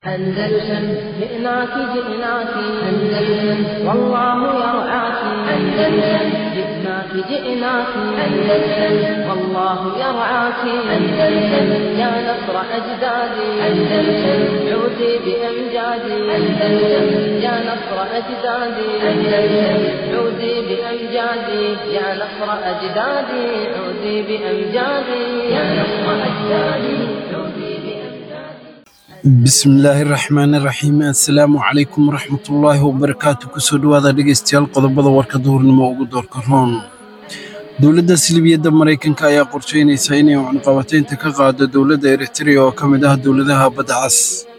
أندلسن جئناك جئناك أندلسن والله يرعاك أندلسن جئناك جئناك أندلسن والله يرعاك أندلسن يا نصر أجدادي أندلسن عودي بأمجادي أندلسن يا نصر أجدادي أندلسن عودي بأمجادي يا نصر أجدادي عودي بأمجادي يا نصر أجدادي عودي بأمجادي bismillaahi raxmaani raxiim assalaamu calaykum waraxmatullaahi wabarakaatu kusoo dhowaada dhegaystayaal qodobada warka duhurnimo ugu doorka roon dowladda silibiyadda maraykanka ayaa qorsheynaysa inay cunqabataynta ka qaado dowladda eritrea oo ka mid ah dowladaha badda cas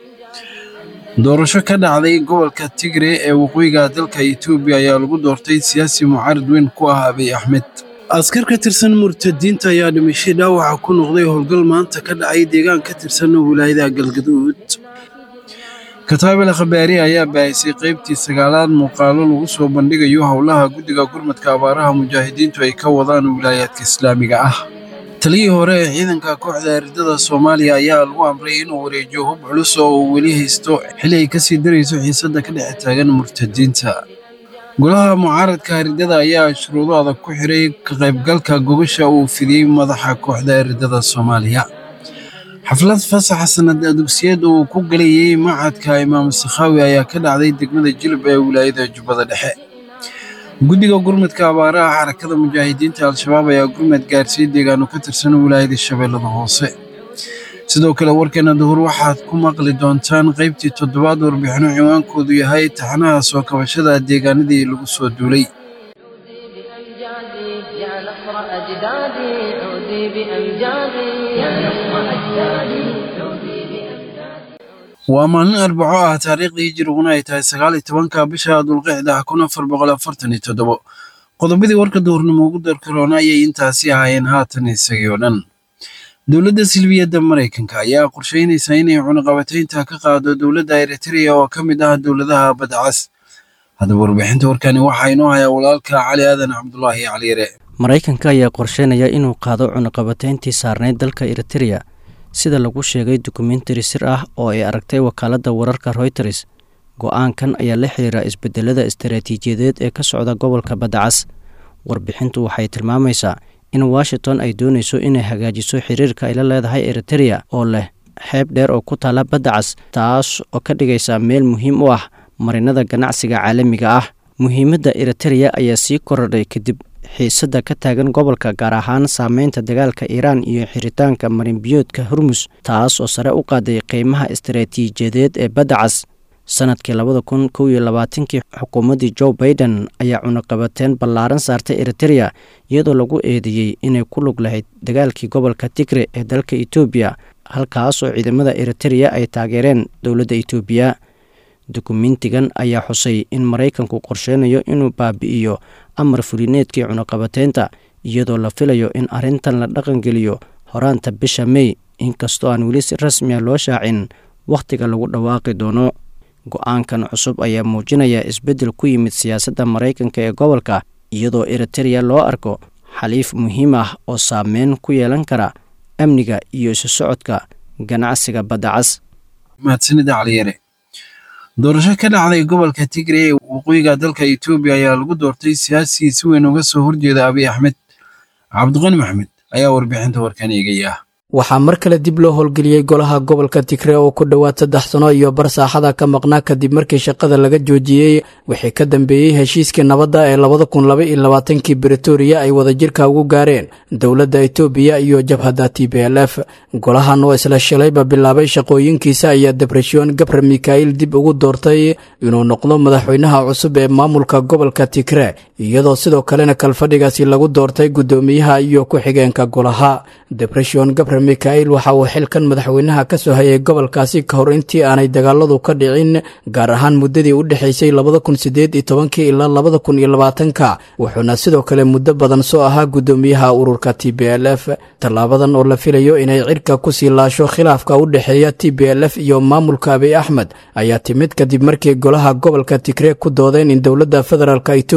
doorasho ka dhacday gobolka tigre ee waqooyiga dalka etoobiya ayaa lagu doortay siyaasi mucaarid weyn ku ah abiy axmed askar ka tirsan murtadiinta ayaa dhimashay dhaawaca ku noqday howlgal maanta ka dhacay deegaan ka tirsan wilaayada galgaduud kataabel khabaari ayaa baahisay qaybtii sagaalaad muuqaalo lagu soo bandhigayo howlaha guddiga gurmadka abaaraha mujaahidiintu ay ka wadaan wilaayaadka islaamiga ah taliyii hore ee ciidanka kooxda eridada soomaaliya ayaa lagu amray inuu wareejiyo hub culus oo uu weli haysto xili ay kasii darayso xiisadda ka dhex taagan murtadiinta golaha mucaaradka eridada ayaa shuruudo adag ku xiray ka qaybgalka gobasha uu fidiyey madaxa kooxda eridada soomaaliya xaflad fasaxa sanad dugsiyeed uu ku galayey macadka imaam sakhaawi ayaa ka dhacday degmada jilib ee wilaayada jubbada dhexe guddiga gurmadka abaaraha xarakada mujaahidiinta al-shabaab ayaa gurmad gaarsiiyey deegaano ka tirsan wilaayada shabeellada hoose sidoo kale warkeena duhur waxaad ku maqli doontaan qaybtii toddobaad warbixino ciwaankoodu yahay taxanaha soo kabashada deegaanadii lagu soo duulay بأمجادي يا نصر أجدادي عودي بأمجادي يا نصر أجدادي عودي بأمجادي waa maalin arbaco ah taariikhdii hijiriguna ay tahay sagaal iyo tobanka bisha dulqicda kun afar boqol afartan iyo toddobo qodobadii warka duhurnimo ugu darka roona ayay intaasi ahaayeen haatan isagii oo dhan dowladda silbiyadda maraykanka ayaa qorsheynaysa inay cunaqabataynta ka qaado dowladda eritrea oo ka mid ah dowladaha badda cas haddaba warbixinta warkani waxaa inoo hayaa walaalka cali aadan cabdulaahi caliyare maraykanka ayaa qorsheynaya inuu qaado cunaqabatayntii saarnayd dalka eritereya sida lagu sheegay dokumentari sir ah oo ay aragtay wakaaladda wararka royters go-aankan ayaa la xiriira isbedelada istaraatiijiyadeed ee ka socda gobolka badda cas warbixintu waxay tilmaamaysaa in washington ay doonayso inay hagaajiso xiriirka ay la leedahay eritereya oo leh xeeb dheer oo ku taala badda cas taas oo ka dhigaysa meel muhiim u ah marinada ganacsiga caalamiga ah muhiimadda eritereya ayaa sii korodhay kadib xiisadda ka taagan gobolka gaar ahaan saameynta dagaalka iiraan iyo xiritaanka marinbiyoodka hormus taas oo sare u qaaday qiimaha istaraatiijiyadeed ee badda cas sanadkii labada kun kow iyo labaatankii xukuumaddii joe baiden ayaa cunaqabateen ballaaran saartay eritereya iyadoo lagu eedeeyey inay ku lug lahayd dagaalkii gobolka tigre ee dalka etoobiya halkaas oo ciidamada eritereya ay taageereen dowladda etoobiya dukumentigan ayaa xusay in maraykanku qorsheynayo inuu baabi'iyo amar fulineedkii cunaqabateynta iyadoo la filayo in arrintan la dhaqangeliyo horaanta bisha mey inkastoo aan weli si rasmiya loo shaacin wakhtiga lagu dhawaaqi doono go-aankan cusub ayaa muujinaya isbeddel ku yimid siyaasadda maraykanka ee gobolka iyadoo eritereya loo arko xaliif muhiim ah oo saameyn ku yeelan kara amniga iyo isu socodka ganacsiga badda cas mahadsanida caliyare doorasho ka dhacday gobolka tigre ee waqooyiga dalka etoobiya ayaa lagu doortay siyaasi si weyn uga soo horjeeda abiy axmed cabdiqani maxmed ayaa warbixinta warkan eegaya waxaa mar kale dib loo howlgeliyey golaha gobolka tigre oo ku dhowaad saddex sano iyo bar saaxada ka maqnaa kadib markii shaqada laga joojiyey wixii ka dambeeyey heshiiskii nabadda ee labada kun laba iyo labaatankii britoria ay wadajirka ugu gaareen dowladda etoobiya iyo jabhadda t b l f golahan oo isla shalayba bilaabay shaqooyinkiisa ayaa debresyon gabre mikhail dib ugu doortay inuu noqdo madaxweynaha cusub ee maamulka gobolka tigre iyadoo sidoo kalena kalfadhigaasi lagu doortay guddoomiyaha iyo ku-xigeenka golaha debresyon gabre mikhail waxa uu xilkan madaxweynaha ka soo hayay gobolkaasi ka hor intii aanay dagaaladu ka dhicin gaar ahaan muddadii u dhexaysay labada kun sideed iyo tobankii ilaa labada kun iyo labaatanka wuxuuna sidoo kale muddo badan soo ahaa guddoomiyaha ururka t b l f tallaabadan oo la filayo inay cirka kusii laasho khilaafka u dhexeeya t b l f iyo maamulka abiy axmed ayaa timid kadib markii golaha gobolka tigre ku doodeen in dowladda federaalk etoobiya ay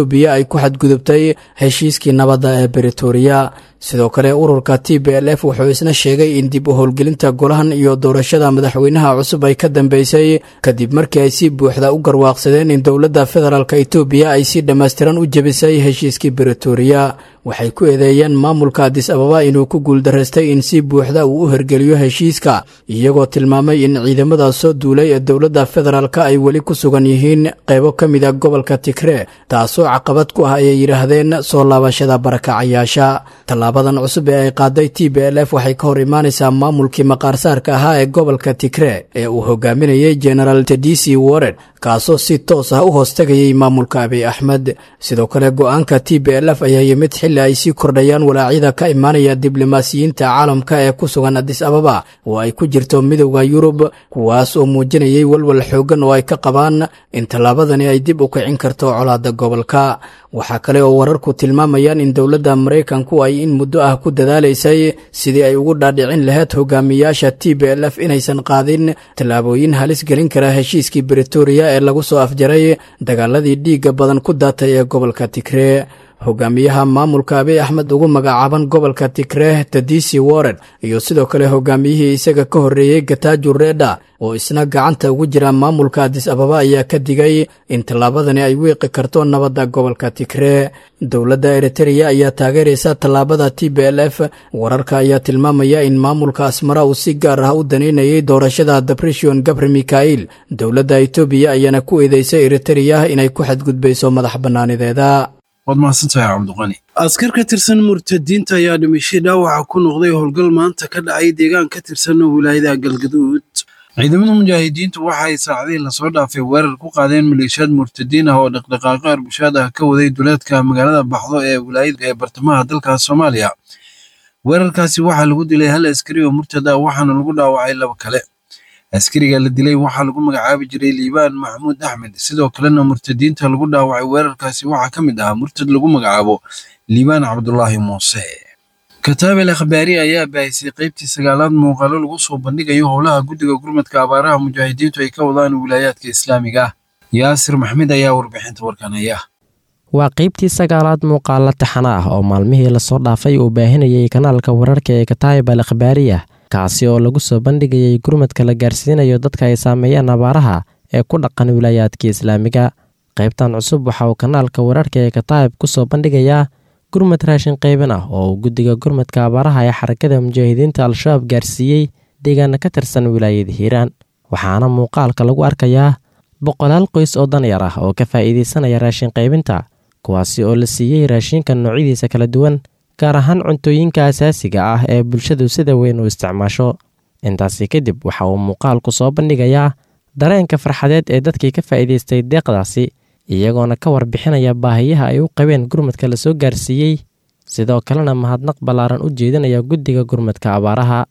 ku xadgudubtay heshiiskii nabadda ee britoria sidoo kale ururka t b l f wuxuu isna sheegay in dib u howlgelinta golahan iyo doorashada madaxweynaha cusub ay ka dambeysay kadib markii ay si buuxda u garwaaqsadeen in dowladda federaalk etoobiya ay si dhammaystiran u jebisay heshiiskii britoria waxay ku eedeeyeen maamulka adis ababa inuu ku guuldaraystay in si buuxda uu u hergeliyo heshiiska iyagoo tilmaamay in ciidamada soo duulay ee dowladda federaalk ay weli ku sugan yihiin qaybo ka mid a gobolka tigree taasoo caqabad ku ah ayay yidhaahdeen soo laabashada barakacayaasha tallaabadan cusub ee ay qaaday t b l f waxay ka hor imaanaysaa maamulkii maqaarsaarka ahaa ee gobolka tigree ee uu hogaaminayay genaraal tedisi wared kaasoo si toos ah u hoostagayay maamulka abiy axmed sidoo kale go-aanka t b l f ayaa yimid xilli ay sii kordhayaan walaacyada ka imaanaya diblomaasiyiinta caalamka ee ku sugan adis ababa oo ay ku jirto midowda yurub kuwaas oo muujinayay walwal xooggan oo ay ka qabaan in tallaabadani ay dib u kicin karto colaada gobolka waxaa kale oo wararku tilmaamayaan in dowladda maraykanku ay in muddo ah ku dadaalaysay sidii ay ugu dhaadhicin lahayd hogaamiyaasha t b l f inaysan qaadin tallaabooyin halis gelin kara heshiiskii britoria ee lagu soo afjaray dagaaladii dhiigga badan ku daatay ee gobolka tigree hogaamiyaha maamulka abiy axmed ugu magacaaban gobolka tigree tadisi wared iyo sidoo kale hogaamiyihii isaga ka horreeyey gataaju reedha oo isna gacanta ugu jira maamulka adis ababa ayaa ka digay in tallaabadani ay wiiqi karto nabadda gobolka tigree dowladda eritereya ayaa taageeraysa tallaabada t b l f wararka ayaa tilmaamaya in maamulka asmara uu si gaar ah u daneynayay doorashada debreshon gabre mikhail dowladda etoobiya ayaana ku eedeysay eritereya inay ku xadgudbayso madax bannaanideeda waad mahadsantahay cabdiqani askar ka tirsan murtadiinta ayaa dhimashay dhaawaca ku noqday howlgal maanta ka dhacay deegaan ka tirsan wilaayada galgaduud ciidamada mujaahidiintu waxa ay saacadihii lasoo dhaafay weerar ku qaadeen maleeshiyaad murtadiin ah oo dhaqdhaqaaqo arbushaad ah ka waday duleedka magaalada baxdo ee wilaayada ee bartamaha dalka soomaaliya weerarkaasi waxaa lagu dilay hal askari oo murtad ah waxaana lagu dhaawacay laba kale askariga la dilay waxaa lagu magacaabi jiray liibaan maxamuud axmed sidoo kalena murtadiinta lagu dhaawacay weerarkaasi waxaa ka mid ahaa murtad lagu magacaabo liibaan cabdulaahi muuse kataabel akhbaari ayaa baahisay qaybtii sagaalaad muuqaalo lagu soo bandhigayo howlaha guddiga gurmadka abaaraha mujaahidiintu ay ka wadaan wilaayaadka islaamiga ah yaasir maxmed ayaa warbixinta warkan haya waa qaybtii sagaalaad muuqaalo taxana ah oo maalmihii lasoo dhaafay uu baahinayay kanaalka wararka ee kataayib al akhbaariya kaasi oo lagu soo bandhigayay gurmadka la gaarsiinayo dadka ay saameeyeen abaaraha ee ku dhaqan wilaayaadka islaamiga qaybtan cusub waxa uu kanaalka wararka ee kataayib ku soo bandhigayaa gurmad raashin qaybin ah oo uu guddiga gurmadka abaaraha ee xarakada mujaahidiinta al-shabaab gaarsiiyey deegaana ka tirsan wilaayada hiiraan waxaana muuqaalka lagu arkayaa boqolaal qoys oo danyar ah oo ka faa'iidaysanaya raashin qaybinta kuwaasi oo la siiyey raashinka noocyadiisa kala duwan gaar ahaan cuntooyinka asaasiga ah ee bulshadu sida weyn u isticmaasho intaasi kadib waxa uu muuqaalku soo bandhigayaa dareenka farxadeed ee dadkii ka faa'iidaystay deeqdaasi iyagoona ka warbixinaya baahiyaha ay u qabeen gurmadka la soo gaarsiiyey sidoo kalena mahadnaq ballaaran u jeedinaya guddiga gurmadka abaaraha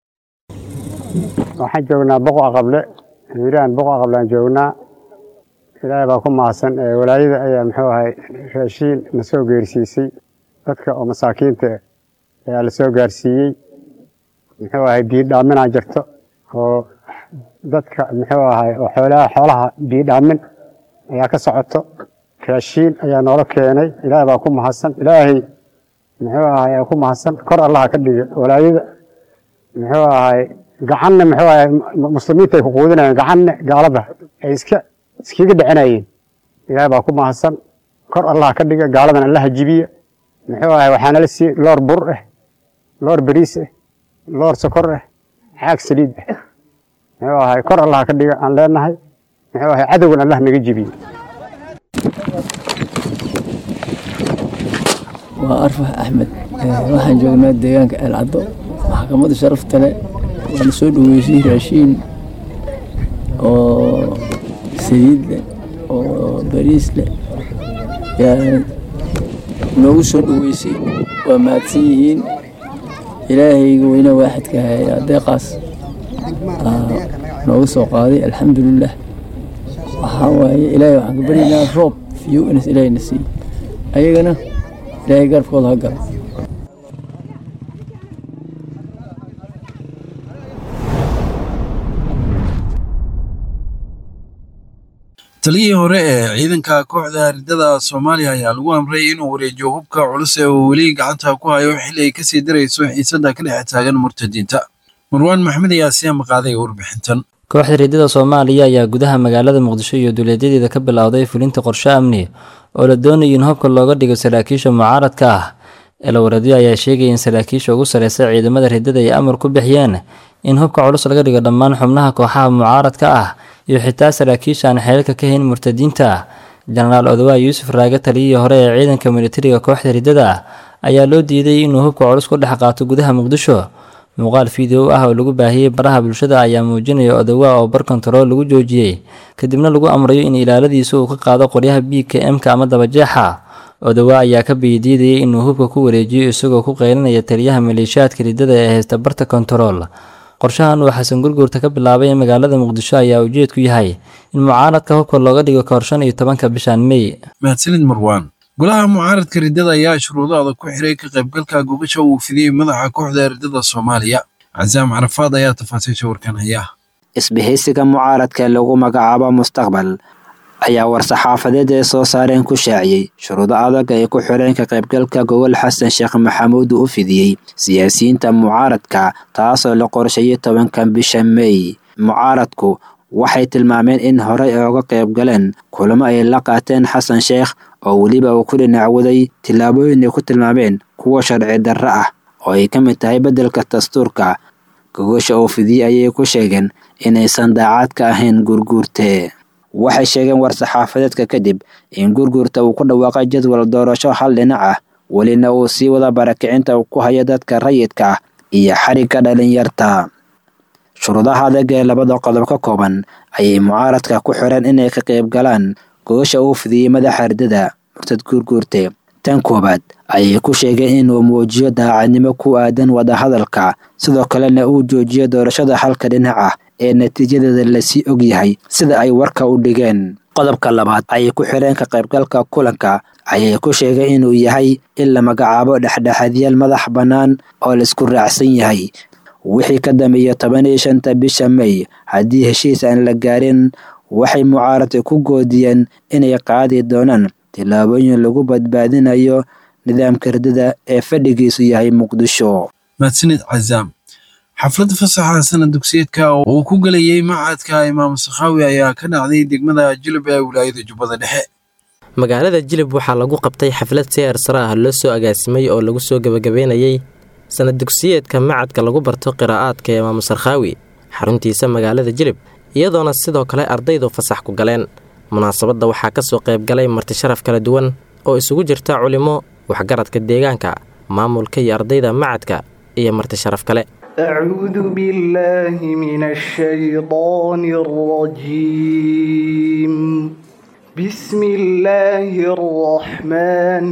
waxaan joognaa boqo aqable hiiraan boqo aqableaan joognaa ilaahay baa ku mahadsan walaayada ayaa muxuu ahay raashiin na soo geersiisay dadka oo masaakiinta ayaa la soo gaarsiiyey muxuu ahay biidhaaminaa jirto oo dadka muxuu ahay oo xoolaha xoolaha biidhaamin ayaa ka socoto raashiin ayaa noola keenay ilaahay baa ku mahadsan ilaahay muxuu ahay aa ku mahadsan kor allaha ka dhiga walaayada muxuu ahay gacanna muxuu ahay muslimiinta ay ku quudinayeen gacanna gaalada ay iska iskaga dhicinayeen ilaahay baa ku mahadsan kor allaha ka dhiga gaaladan allaha jibiya muxuu ahay waxaana la siiyey loor bur ah loor bariis ah loor sokor ah xaag saliid ah muxuu ahay kor allaha ka dhiga aan leenahay muxuu ahay cadowgan allah naga jibiye waa arfax axmed waxaan joognaa deegaanka eelcaddo maxkamadda sharafta leh waana soo dhaweysay raashiin oo saliid leh oo bariis leh yaa noogu soo dhaweysay waa mahadsan yihiin ilaahayga weyne waaxidka hayaa deeqaas nooga soo qaaday alxamdulilah waxaa waaye ilaahay waxaan ka baryaynaa roob fiyo inas ilaahayna siiyo ayagana ilaahay garabkooda ha galo taliyihii hore ee ciidanka kooxda ridada soomaaliya ayaa lagu amray inuu wareejiyo hubka culus ee uu weli gacanta ku hayo xilli ay kasii darayso xiisadda ka dhex taagan murtadiinta marwaan maxmed ayaa sii amaqaaday warbixintan kooxda ridada soomaaliya ayaa gudaha magaalada muqdisho iyo duuleedyadeeda ka bilowday fulinta qorshe amni oo la doonayo in hubka looga dhigo saraakiisha mucaaradka ah eelawareedyo ayaa sheegaya in saraakiisha ugu sareysa ciidamada ridada ay amar ku bixiyeen in hubka culus laga dhigo dhammaan xubnaha kooxaha mucaaradka ah iyo xitaa saraakiisha aan xeelka ka hayn murtadiinta jenaraal odawaa yuusuf raage taliyihii hore ee ciidanka militariga kooxda ridada ayaa loo diiday inuu hubka culus ku dhex qaato gudaha muqdisho muuqaal fiideo ah oo lagu baahiyey baraha bulshada ayaa muujinaya odawaa oo bar kontarool lagu joojiyey kadibna lagu amrayo in ilaaladiisa uu ka qaado qoryaha b k m-ka ama dabajeexa odawaa ayaa ka biyadiidayay inuu hubka ku wareejiyo isagoo ku qeylinaya taliyaha maleeshiyaadka ridada ee haysta barta kontarool qorshahan uu xasan gurguurta ka bilaabay ee magaalada muqdisho ayaa ujeedku yahay in mucaaradka hubka looga dhigo kahor shan iyo tobanka bishan mey mahadsanid marwaan golaha mucaaradka ridada ayaa shuruudo adag ku xiray ka qaybgalka gogasha uu fidiyey madaxa kooxda ridada soomaaliya casaam carafaad ayaa tafaasiisha warkan haya isbahaysiga mucaaradka ee lagu magacaabo mustaqbal ayaa war-saxaafadeed ay soo saareen ku shaaciyey shuruudo adag ay ku xireen ka qaybgalka gogol xasan sheekh maxamuud uu u fidiyey siyaasiyiinta mucaaradka taasoo la qorsheeyey tobankan bisha mey mucaaradku waxay tilmaameen in horey ooga qayb galeen kulamo ay la qaateen xasan sheekh oo weliba uu ku dhinacwaday tillaabooyin ay ku tilmaameen kuwa sharci darro ah oo ay ka mid tahay beddelka dastuurka gogosha oo fidiyey ayay ku sheegeen inaysan daacad ka ahayn gurguurte waxay sheegeen war-saxaafadeedka kadib in gurguurta uu ku dhawaaqay jadwal doorasho hal dhinac ah welina uu sii wada barakicinta uu ku hayo dadka rayidka ah iyo xarigga dhalinyarta shuruudaha adag ee labada qodob ka kooban ayay mucaaradka ku xireen inay ka qayb galaan gogosha uu fidiyey madaxa ridada murtad guurguurte tan koowaad ayay ku sheegeen inuu muujiyo daacadnimo ku aadan wadahadalka sidoo kalena uu joojiyo doorashada halka dhinac ah ee natiijadeeda lasii og yahay sida ay warka u dhigeen qodobka labaad ayay ku xireen ka qaybgalka kulanka ayay ku sheegeen inuu yahay in la magacaabo dhexdhexaadyaal madax bannaan oo laisku raacsan yahay wixii ka dambeeya toban iyo shanta bisha mey haddii heshiis aan la gaarin waxay mucaaradka ku goodiyeen inay qaadi doonaan tillaabooyin lagu badbaadinayo nidaamka ridada ee fadhigiisu yahay muqdisho mahadsanid cazaam xafladda fasaxa sanad dugsiyeedka oo uu ku gelayey macadka imaam sakhaawi ayaa ka dhacday degmada jilib ee wilaayada jubbada dhexe magaalada jilib waxaa lagu qabtay xaflad seer sare ah loo soo agaasimay oo lagu soo gebagabeynayey sanad dugsiyeedka macadka lagu barto qiraa'aadka ee imaamu sarkhaawi xaruntiisa magaalada jilib iyadoona sidoo kale ardaydu fasax ku galeen munaasabadda waxaa ka soo qayb galay marti sharaf kala duwan oo isugu jirta culimo waxgaradka deegaanka maamulka iyo ardayda macadka iyo marti sharaf kale أعوذ بالله من الشيطان الرجيم بسم الله الرحمن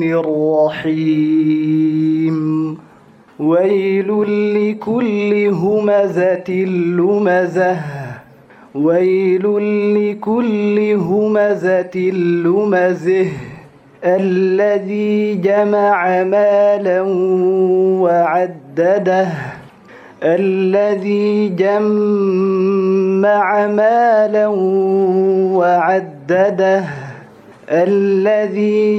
الرحيم ويل لكل همزة لمزة ويل لكل همزة لمزه الذي جمع مالا وعدده الذي جمع مالا وعدده الذي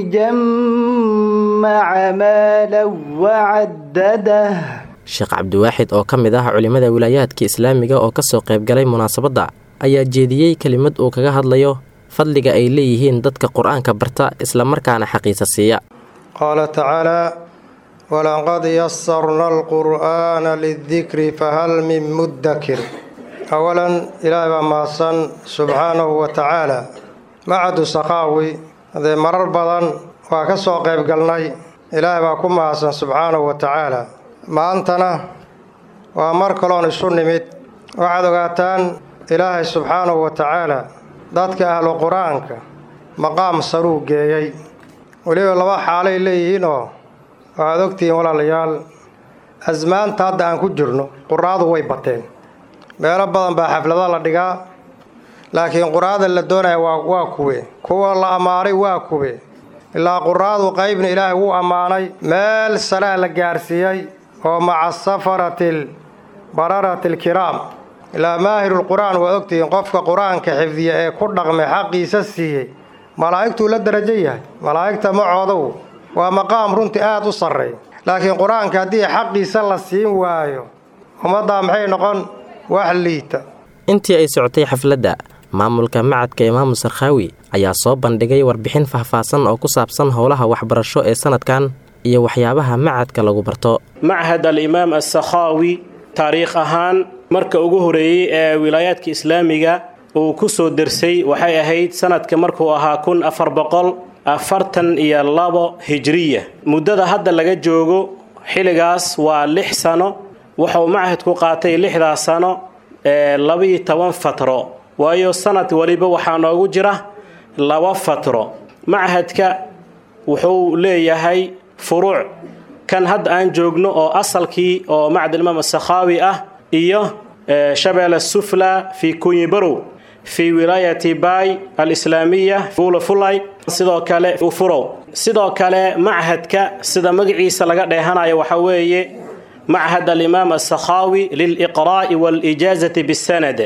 جمع مالا وعدده sheekh cabdiwaaxid oo ka mid ah culimmada wilaayaadka islaamiga oo ka soo qayb galay munaasabadda ayaa jeediyey kelimad uu kaga hadlayo fadliga ay leeyihiin dadka qur-aanka barta islamarkaana xaqiisa siiya qaala tacaalaa walaqad yasarna alqur'aana lidikri fahal min muddakir awalan ilaahay baa mahadsan subxaanahu wa tacaala macadu sakhaawi hadee marar badan waa ka soo qayb galnay ilaahay baa ku mahadsan subxaanahu wa tacaala maantana waa mar kaloon isu nimid waxaad ogaataan ilaahay subxaanahu wa tacaala dadka ahlu qur-aanka maqaam saruu geeyey weliba laba xaalay leeyihiin oo waxaad ogtihiin walaalayaal asmaanta hadda aan ku jirno quraadu way bateen meelo badan baa xaflado la dhigaa laakiin quraada la doonaya waa waa kuwe kuwa la ammaanay waa kuwe ilaa quraadu qaybna ilaahay wuu ammaanay meel salaa la gaarsiiyey oo maca safarati bararati alkiraam ilaa maahirulqur'aan waa ogtihiin qofka qur-aanka xifdiya ee ku dhaqmay xaqiisa siiyey malaa'igtuu la darajo yahay malaa'igta macoodow waa maqaam runtii aad u sarreey laakiin qur-aanka haddii xaqiisa la siin waayo ummaddaa maxay noqon wax liita intii ay socotay xafladda maamulka macadka imaamu sarkhaawi ayaa soo bandhigay warbixin faahfaahsan oo ku saabsan howlaha waxbarasho ee sanadkan iyo waxyaabaha macadka lagu barto machad alimaam assakhaawi taariikh ahaan marka ugu horeeyey ee wilaayaadka islaamiga uu ku soo dersay waxay ahayd sanadka markuu ahaa kun afar boqol afartan iyo labo hijriya muddada hadda laga joogo xilligaas waa lix sano wuxuu machadku qaatay lixdaas sano ee labiyo toban fatro waayo sanad waliba waxaa noogu jira laba fatro machadka wuxuu leeyahay furuuc kan hadda aan joogno oo asalkii oo macdalimaam asakhaawi ah iyo shabeelle sufla fi kunyibarow fi wilaayati bay alislaamiya buula fulay sidoo kale ufurow sidoo kale machadka sida magaciisa laga dheehanayo waxaa weeye machad alimaam asakhaawi liliqraa'i waalijaazati bisanad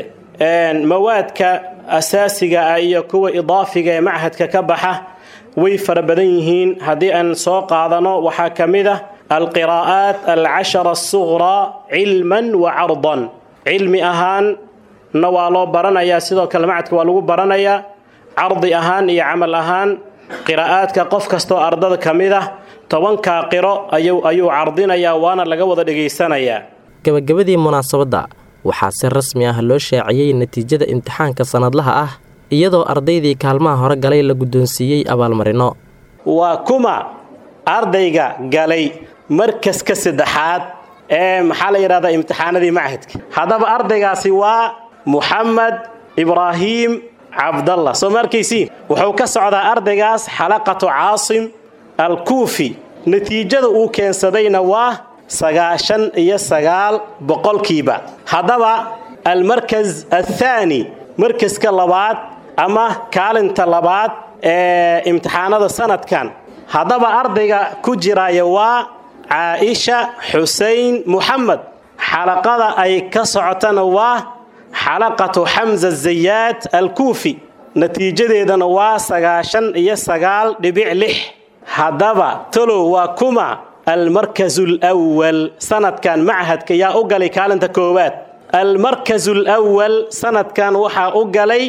mawaadka asaasiga ah iyo kuwa idaafiga ee machadka ka baxa way fara badan yihiin haddii aan soo qaadano waxaa ka mid ah alqiraa'aat alcashara asuqraa cilman wa cardan cilmi ahaanna waa loo baranayaa sidoo kale macadka waa lagu baranayaa cardi ahaan iyo camal ahaan qiraa'aadka qof kastoo ardada ka mid ah tobankaa qiro ayuu cardinayaa waana laga wada dhegaysanayaa gabagabadii munaasabadda waxaa si rasmi ah loo shaaciyey natiijada imtixaanka sannadlaha ah iyadoo ardaydii kaalmaha hore galay la guddoonsiiyey abaalmarino waa kuma ardayga galay markaska saddexaad ee maxaa la yidhahdaa imtixaanadii machadka haddaba ardaygaasi waa muxamed ibraahiim cabdallah soo ma arkaysiin wuxuu ka socdaa ardaygaas xalaqatu caasim alkuufi natiijada uu keensadayna waa sagaashan iyo sagaal boqolkiiba haddaba almarkas athaani markaska labaad ama kaalinta labaad ee imtixaanada sanadkan haddaba ardayga ku jiraya waa caaisha xusein muxamed xalaqada ay ka socotana waa xalaqatu xamza zayaad alkuufi natiijadeedana waa sagaashan iyo sagaal dhibic lix haddaba talow waa kuma almarkasu alwal sanadkan machadka yaa u galay kaalinta koowaad almarkasu alwal sanadkan waxaa u galay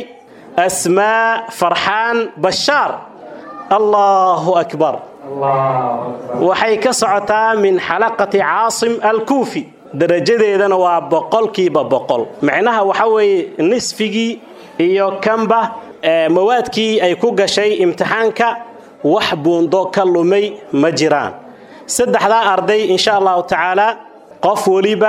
asmaa farxaan bashaar allahu akbar waxay ka socotaa min xalaqati caasim alkuufi darajadeedana waa boqolkiiba boqol macnaha waxa weeye nisfigii iyo kanba mawaadkii ay ku gashay imtixaanka wax buundo ka lumay ma jiraan saddexdaa arday insha allahu tacaala qof weliba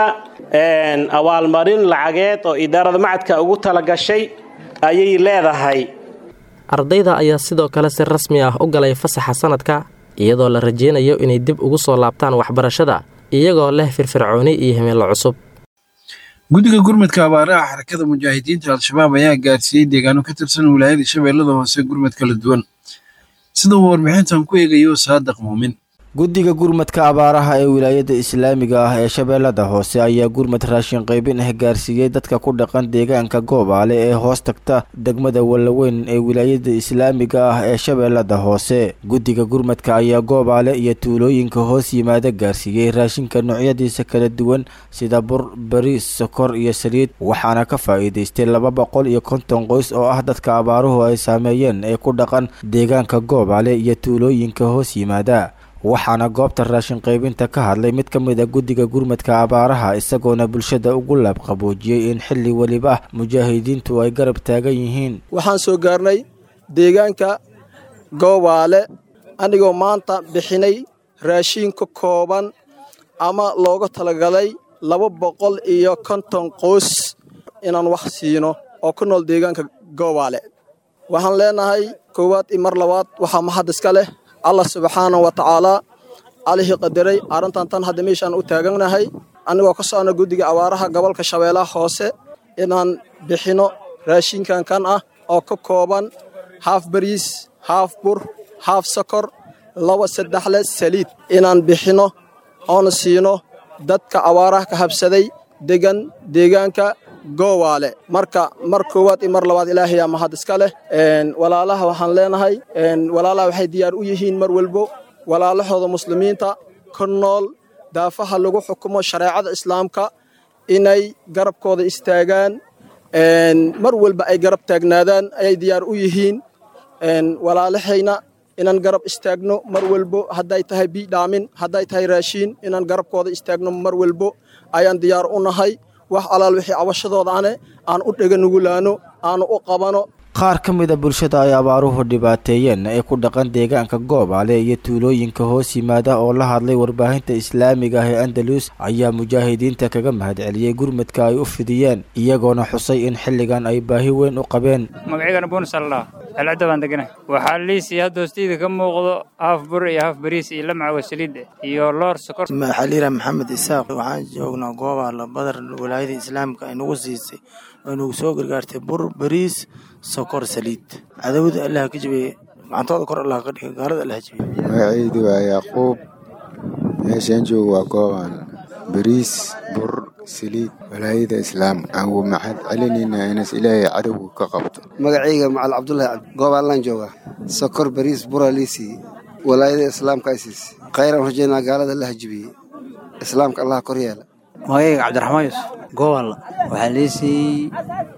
abaalmarin lacageed oo idaarada macadka ugu talagashay ayay leedahay ardayda ayaa sidoo kale si rasmi ah u galay fasaxa sanadka iyadoo la rajeynayo inay dib ugu soo laabtaan waxbarashada iyagoo leh firfircooni iyo himilo cusub guddiga gurmadka abaaraha xarakada mujaahidiinta al-shabaab ayaa gaarsiiyey deegaano ka tirsan wilaayada shabeellada hoose gurmad kala duwan sida uu warbixintan ku eegayo saadaq muumin guddiga gurmadka abaaraha ee wilaayada islaamiga ah ee shabeellada hoose ayaa gurmad raashin qaybin ah gaarsiiyey dadka ku dhaqan deegaanka goobaale ee hoos tagta degmada wallaweyn ee wilaayada islaamiga ah ee shabeellada hoose guddiga gurmadka ayaa goobaale iyo tuulooyinka hoos yimaada gaarsiiyey raashinka noocyadiisa kala duwan sida bur bariis sokor iyo saliid waxaana ka faa'iidaystay laba boqol iyo konton qoys oo ah dadka abaaruhu ay saameeyeen ee ku dhaqan deegaanka goobaale iyo tuulooyinka hoos yimaada waxaana goobta raashin qaybinta ka hadlay mid ka mid a guddiga gurmadka abaaraha isagoona bulshada ugu laabqaboojiyey in xilli weliba ah mujaahidiintu ay garab taagan yihiin waxaan soo gaarnay deegaanka goobaale anigoo maanta bixinay raashiin ka kooban ama looga talagalay laba boqol iyo konton qoys inaan wax siino oo ku nool deegaanka goobaale waxaan leenahay koowaad iyo mar labaad waxaa mahad iska leh allah subxaana wa tacaalaa allihii qadaray arrintan tan hadda meeshaan u taaganahay annagoo ka socno guddiga abaaraha gobolka shabeellaha hoose inaan bixinno raashinkan kan ah oo ka kooban haaf bariis haaf bur haaf sokor laba saddexle saliid inaan bixinno oona siino dadka abaaraha ka habsaday degan deegaanka goowaale marka mar koowaad iyo mar labaad ilaahayaa mahad iska leh walaalaha waxaan leenahay walaalaha waxay diyaar u yihiin mar walbo walaalahooda muslimiinta ka nool daafaha lagu xukumo shareecada islaamka inay garabkooda istaagaan mar walba ay garab taagnaadaan ayay diyaar u yihiin walaalahayna inaan garab istaagno mar walbo hadday tahay biidhaamin hadday tahay raashiin inaan garabkooda istaagno mar walbo ayaan diyaar u nahay wax alaal wixii cabashadooda ane aan u dhega nugulaano aanu u qabano qaar ka mid a bulshada ay abaaruhu dhibaateeyeen ee ku dhaqan deegaanka goobaale iyo tuulooyinka hoos yimaada oo la hadlay warbaahinta islaamiga ah ee andalus ayaa mujaahidiinta kaga mahadceliyey gurmadka ay u fidiyeen iyagoona xusay in xilligan ay baahi weyn u qabeen magaceygana buunsalla celcadda baan deganahay waxaa liisii hadda hoostiida ka muuqdo haaf bur iyo haaf bariis iyo lamca wasaliid iyo loor sokor maxaliira maxamed isaaq waxaan joognaa goobaala badar walaayada islaamka ay nagu siisay oo nagu soo gargaartay bur bariis sokor saliid cadawada allah ka jabeeye gacantooda kor allah ka dhiga gaalada allah jabeeye magacaydu waa yaaquub meeshaan joogo waa goobaan bariis bur saliid walaayada islaamka aan uu maxad celinaynaa inas ilaahay cadowga ka qabto magacayga macal cabdullaahi cabdi goobaanlaan joogaa sokor bariis bura liisii walaayada islaamka ay siisay khayraan rajaynaa gaalada allah jibiyey islaamka allah kor yeela magacayga cabdiraxmaan yuusuf goobaalla waxaa liisii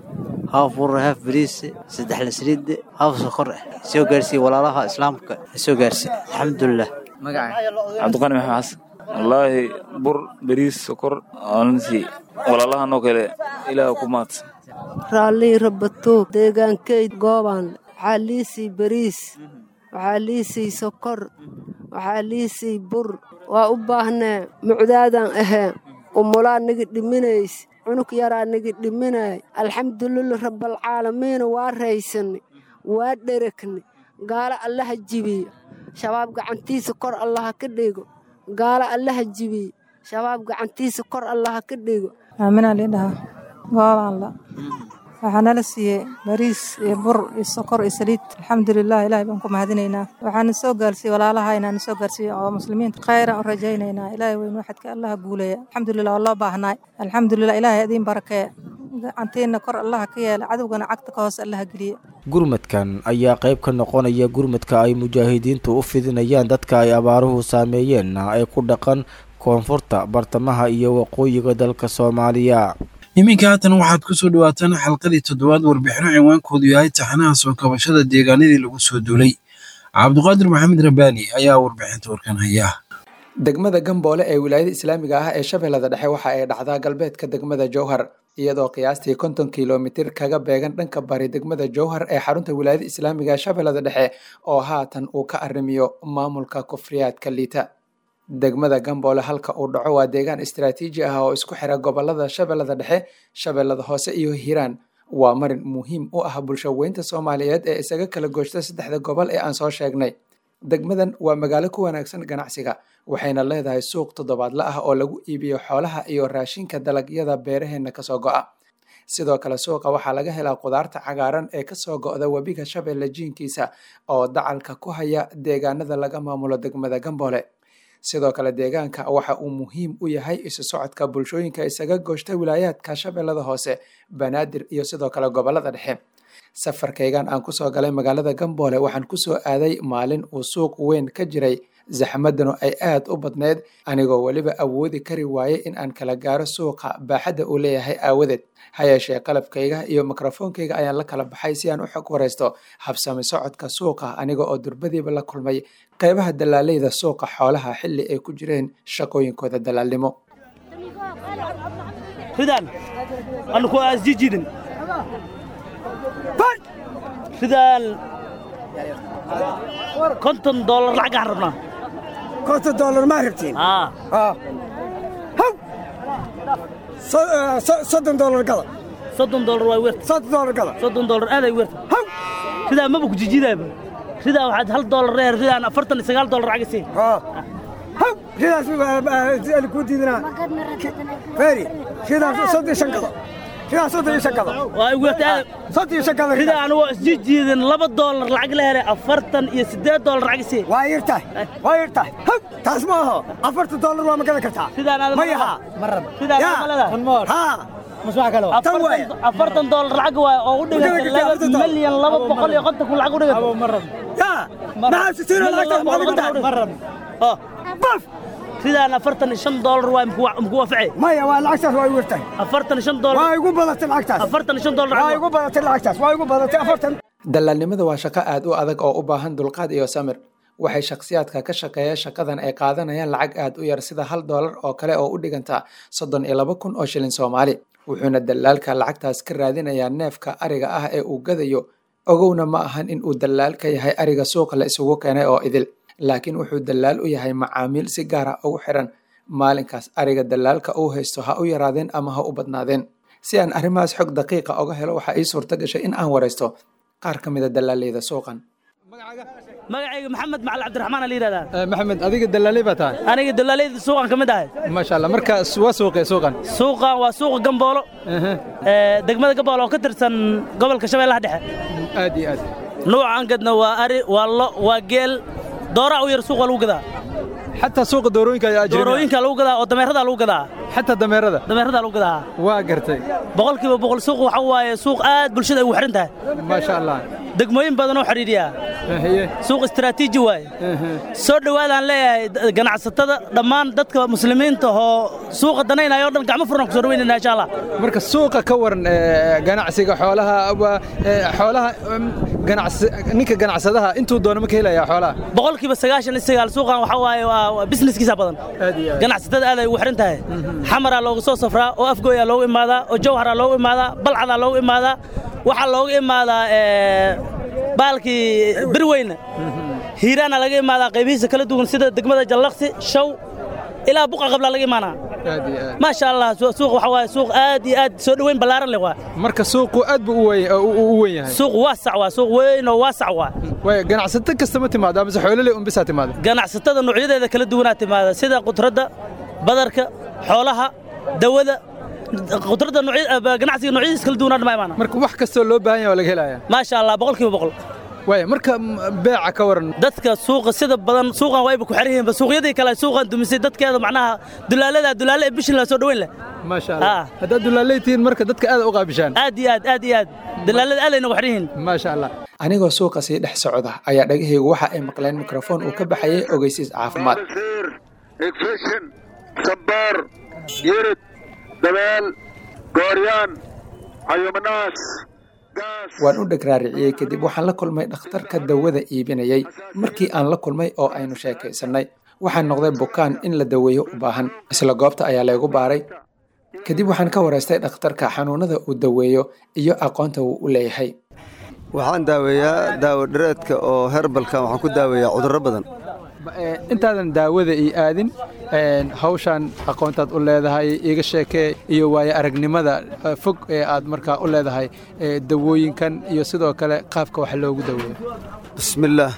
haaf bur haaf bariis saddex la saliid haaf sokor ah soo gaarsiiye walaalaha islaamka soo gaarsiiye alxamdulilah cabdiqani maxamed xasan wallaahi bur bariis sokor aansi walaalahanoo kale ilaah ku maadsan raallii rabatoog deegaankeyd goobaan waxaa liisii bariis waxaa liisii sokor waxaa liisii bur waa u baahnee mucdaadaan ahee umulaa nigi dhiminays cunug yaraa nigi dhiminay alxamdulilah rabbalcaalamiina waa raysani waa dheregni gaalo allaha jibiyo shabaab gacantiisa kor allaha ka dhigo gaalo allaha jibiyo shabaab gacantiisa kor allaha ka dhigo aaminaa liidhahaa goobaanla waxaa nala siiyey bariis iyo bur iyo sokor iyo saliid alxamdulilah ilaahay baan ku mahadinaynaa waxaana soo gaarsiiyey walaalaha inaana soo gaarsiiye oo muslimiinta khayraan u rajaynaynaa ilaahay weyn waxadka allaha guuleeya alxamdulilah waa loo baahnaay alxamdulilah ilaahay adiin barakee gacantiina kor allaha ka yeela cadowgana cagta ka hoose allaha geliye gurmadkan ayaa qayb ka noqonaya gurmadka ay mujaahidiintu u fidinayaan dadka ay abaaruhu saameeyeen ee ku dhaqan koonfurta bartamaha iyo waqooyiga dalka soomaaliya iminka haatan waxaad ku soo dhawaataan xalqadii toddobaad warbixino cinwaankoodu yahay taxanaha soo kabashada deegaanadii lagu soo duulay cabduqaadir maxamed rabbaani ayaa warbixinta warkan haya degmada gamboole ee wilaayada islaamiga ah ee shabeellada dhexe waxa ay dhacdaa galbeedka degmada jowhar iyadoo qiyaastii konton kilomitir kaga beegan dhanka bari degmada jowhar ee xarunta wilaayada islaamiga ee shabeellada dhexe oo haatan uu ka arrimiyo maamulka kufriyaadka liita degmada gamboole halka uu dhaco waa deegaan istaraatiiji ah oo isku xira gobolada shabeellada dhexe shabeellada hoose iyo hiiraan waa marin muhiim u ah bulsho weynta soomaaliyeed ee isaga kala gooshta saddexda gobol ee aan soo sheegnay degmadan waa magaalo ku wanaagsan ganacsiga waxayna leedahay suuq toddobaadla ah oo lagu iibiyo xoolaha iyo raashinka dalagyada beeraheenna kasoo go'a sidoo kale suuqa waxaa laga helaa qudaarta cagaaran ee kasoo go'da webiga shabeelle jiinkiisa oo dacalka ku haya deegaanada laga maamulo degmada gamboole sidoo kale deegaanka waxa uu muhiim u yahay isu socodka bulshooyinka isaga gooshta wilaayaadka shabeellada hoose banaadir iyo sidoo kale gobolada dhexe safarkaygan aan kusoo galay magaalada gamboole waxaan kusoo aaday maalin uu suuq weyn ka jiray zaxmadanu ay aad u badneyd anigoo weliba awoodi kari waayey in aan kala gaaro suuqa baaxadda uu leeyahay aawadeed hayeeshee qalabkayga iyo mikrofoonkayga ayaan la kala baxay si aan u xog waraysto habsami socodka suuqa aniga oo durbadiiba la kulmay qaybaha dalaaleyda suuqa xoolaha xilli ay ku jireen shaqooyinkooda dalaalnimo sidaan konton doolar lacagaan rabnaa konton doolar maa rabtiin haw soddon doolar gada soddon doolar waa weerta soddon doolar gada soddon doolar aaday weerta haw sidaa maba ku jijidaaba sidaa waxaad hal doolar reer sidaan afartan iyo sagaal doolar lacag siin haw sidaas ali kuu diidinaa feri sidaas soddon iyo shan gado sidaa soddon iyo shan gado waa weerta soddon iyo shan gado sidaa anigoo isjijiidin laba doolar lacag la helay afartan iyo siddeed doolar lacag siin waa yirtahay waa yirtahay haw taas ma aho afartan doolar waa ma gadan kartaa sidaan aad ma yaha sidaan aad malada haa afartan doolar lacag waay oo u dhiganta laba milyan laba boqol iyo konton kun lacag u dhiganta sidaan afartan iyo shan doolar waay muku waaface maya waa lacagtaas waa igu yartahay afartan iyo shan doolar waa igu badatay lacagtaas afartan iyo shan doolar waa igu badatay lacagtaas waa igu badatay afartan dalaalnimada waa shaqo aad u adag oo u baahan dulqaad iyo samir waxay shakhsiyaadka ka shaqeeya shaqadan ay qaadanayaan lacag aad u yar sida hal doolar oo kale oo u dhiganta soddon iyo laba kun oo shilin soomaali wuxuuna dalaalka lacagtaas ka raadinayaa neefka ariga ah ee uu gadayo ogowna ma ahan in uu dalaal ka yahay ariga suuqa la isugu keenay oo idil laakiin wuxuu dalaal u yahay macaamiil si gaara ugu xiran maalinkaas ariga dalaalka uu haysto ha u yaraadeen ama ha u badnaadeen si aan arrimahaas xog daqiiqa oga helo waxaa ii suurta gashay in aan waraysto qaar ka mida dalaaleyda suuqan magacayga maxamed macali cabdiraxmaan la yidhahdaa maxamed adiga dalaaley baa tahay aniga dalaaleyda suuqan ka mid ahay maasha allah marka waa suuqee suuqan suuqan waa suuqa gamboolo degmada gamboolo oo ka tirsan gobolka shabeellaha dhexe aad iyo aad nuucan gadna waa ari waa lo waa geel dooraa u yar suuqa lagu gadaa xataa suuqa doorooyinka ayaa jira doorooyinka lagu gadaa oo dameeradaa lagu gadaa xataa dameerada dameeradaa lagu gadaa waa gartay boqolkiiba boqol suuq waxa waaye suuq aad bulshada ay ugu xiran tahay maasha allah degmooyin badan oo xidhiidhiya suuq istaraatiiji waaye soo dhowaadaan leeyahay ganacsatada dhammaan dadka muslimiinta oo suuqa danaynaya o dhan gacmo furan ku soo dhaweynayna insha allah marka suuqa ka waran ganacsiga xoolaha xoolaha ninka ganacsadaha intuu doono ma ka helaya xoolaha boqolkiiba sagaashan iyo sagaal suuqan waxa waaye waa businesskiisa badan ganacsatada aad ay ugu xiran tahay xamaraa loogu soo safraa oo afgooyaa loogu imaadaa oo jawharaa loogu imaadaa balcadaa loogu imaadaa waxaa loogu imaadaa baalkii berweyne hiiraana laga imaadaa qaybihiisa kala duwan sida degmada jallaqsi shaw ilaa buqa qablaa laga imaanaa maasha allah suuq waxa waaye suuq aad iyo aad soo dhoweyn ballaaran leh waa marka suuqu aad buu u weyn yahay suuq waasac waa suuq weyn oo waasac waa way ganacsato kasta ma timaado amase xoolole un bisaa timaado ganacsatada noocyadeeda kala duwanaa timaada sida qudradda badarka xoolaha dawada qudradda ganacsiga noocyadiisa kala duwanaa dhama imaana marka wax kastoo loo baahan yahay waa laga helaya maasha allah boqolkiiba boqol waaya marka beeca ka waran dadka suuqa sida badan suuqan wayba ku xiran yihiin suuqyadii kale suuqan dumisay dadkeeda macnaha dulaalada dulaale ee bishin la soo dhaweyn leh maasha allah haddaad dulaaley tihiin marka dadka aad u qaabishaan aad iyo aad aad iyo aad dulaalada aad ay nagu xiran yihiin maasha allah anigoo suuqa sii dhex socda ayaa dhagahaygu waxa ay maqleen mikrofoon uu ka baxayay ogeysiis caafimaad igfishin sabaar yirid dabeel gooryaan cayumanaas waan u dhagraariciyey kadib waxaan la kulmay dhakhtarka dawada iibinayay markii aan la kulmay oo aynu sheekaysannay waxaan noqday bukaan in la daweeyo u baahan isla goobta ayaa laygu baaray kadib waxaan ka waraystay dhakhtarka xanuunada uu daweeyo iyo aqoonta uu u leeyahay waxaan daaweeyaa daawo dhareedka oo herbalka waxaan ku daaweeyaa cudurro badan intaadan daawada ii aadin hawshaan aqoontaad u leedahay iga sheekee iyo waayo aragnimada fog ee aad markaa u leedahay dawooyinkan iyo sidoo kale qaabka wax loogu daweeyo bismillaah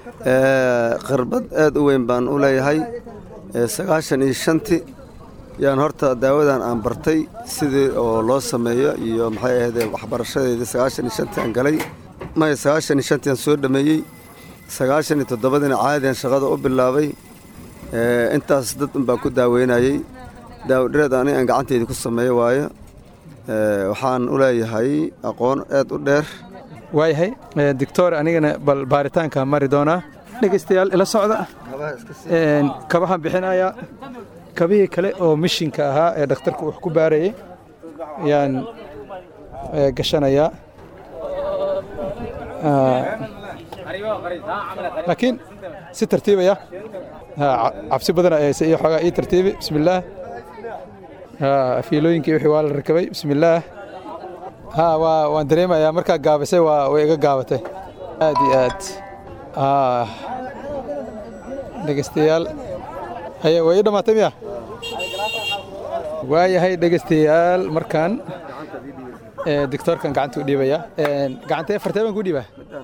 khirbad aad u weyn baan u leeyahay sagaashan iyo shanti yaan horta daawadan aan bartay sidii oo loo sameeyo iyo maxay ahaydee waxbarashadeedii sagaashan iyo shantii aan galay maya sagaashan iyo shantii aan soo dhammeeyey sagaashan iyo toddobadiina caadian shaqada u bilaabay intaas dad un baan ku daaweynayey daawodhareed ani aan gacanteydii ku sameeyo waayo waxaan u leeyahay aqoon aad u dheer waayahay doctor anigana bal baaritaanka mari doonaa dhegaystayaal ila socda kabahan bixinayaa kabihii kale oo mishinka ahaa ee dhakhtarku wax ku baarayay ayaan gashanayaa laakiin si tartiibaya cabsi badan ayayse iyo xoogaa ii tartiibi bismillaah fiilooyinkii wixii waa la rakabay bismillaah ha waa waan dareemayaa markaa gaabisay waa way iga gaabatay aad iyo aad dhegeystayaal haye way ii dhammaatay miya waayahay dhegeystayaal markaan doctoorkan gacanta u dhiibaya gacantee fartee baan ku dhiibaa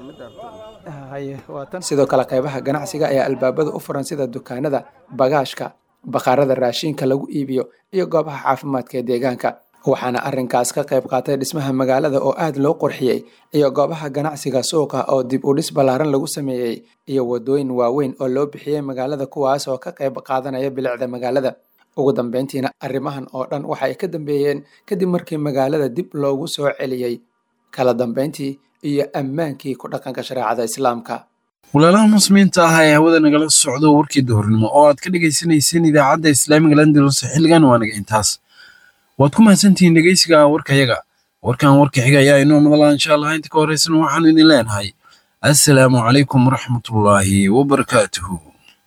sidoo kale qaybaha ganacsiga ayaa albaabada u furan sida dukaanada bagaashka bakhaarada raashinka lagu iibiyo iyo goobaha caafimaadka ee deegaanka waxaana arrinkaas ka qayb qaatay dhismaha magaalada oo aad loo qurxiyey iyo goobaha ganacsiga suuqa oo dib u dhis ballaaran lagu sameeyey iyo wadooyin waaweyn oo loo bixiyey magaalada kuwaas oo ka qayb qaadanaya bilicda magaalada ugu dambeyntiina arrimahan oo dhan waxa ay ka dambeeyeen kadib markii magaalada dib loogu soo celiyey kala dambeyntii iyo ammaankii ku dhaqanka shareecada islaamka walaalaha muslimiinta ah ee hawada nagala socdo warkii duhurnimo oo aad ka dhagaysanayseen idaacadda islaamiga landalus xilligan waa naga intaas waad ku mahadsantihiin dhegeysiga warkayaga warkan warka xiga ayaa inoo madala insha allah inta ka horeysana waxaanu idin leenahay assalaamu calaykum waraxmatullaahi wabarakaatuhu